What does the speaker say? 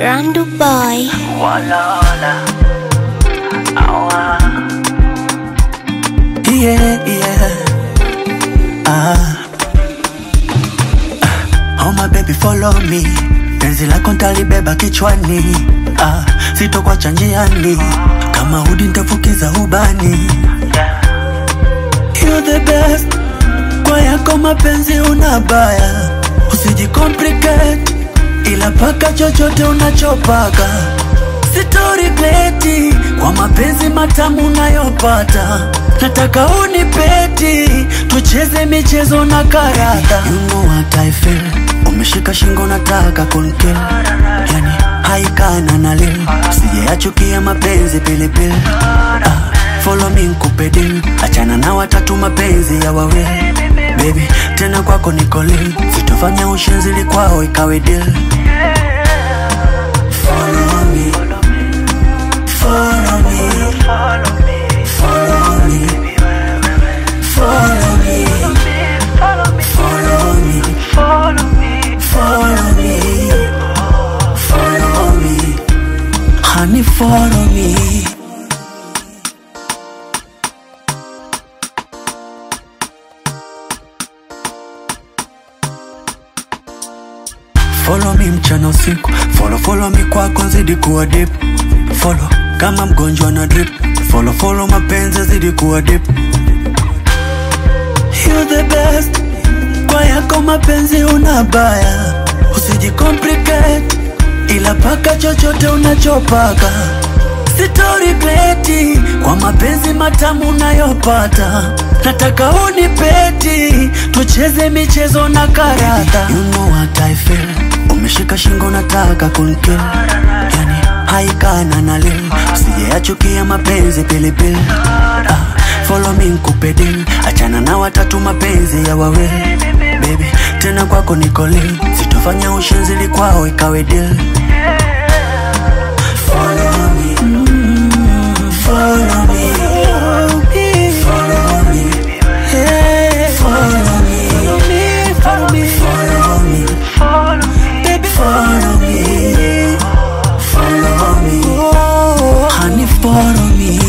Randu Boy. Wala wala Awa Yeah, yeah. Ah. Ah. Oh my baby follow me. Penzi lako ntalibeba kichwani. Ah, sitokwacha njiani. Kama hudi ntafukiza ubani. You're the best. Kwa yako mapenzi una baya. Usijicomplicate. Ila paka chochote unachopaka sitorikleti kwa mapenzi matamu unayopata nataka unipeti tucheze michezo na karata you know what I feel umeshika shingo nataka kunkill yani haikana na lil sijeachukia mapenzi pilipili ah, follow me nkupe deal achana na watatu mapenzi ya wawili baby tena kwako nikolin sitofanya ushenzili kwao ikawe deal follow me follow me Follow me follow me follow me Follow me follow me Follow me follow me follow me honey follow me Follow me mchana usiku, follow follow me kwako zidi kuwa deep. Follow kama mgonjwa na drip, follow follow mapenzi zidi kuwa deep. You're the best, kwa yako mapenzi una baya, usijicomplicate, ila paka chochote unachopaka sitorikleti kwa mapenzi matamu unayopata nataka unipeti tucheze michezo na karata you know what I feel umeshika shingo nataka kunkill yani haikana na lil sijeachukia mapenzi pilipili ah, follow me nkupe deal achana na watatu mapenzi ya wawili baby tena kwako nikolin sitofanya ushenzili kwao ikawe deal follow me follow me follow me hey follow me follow me follow me Follow me baby follow me follow me honey follow me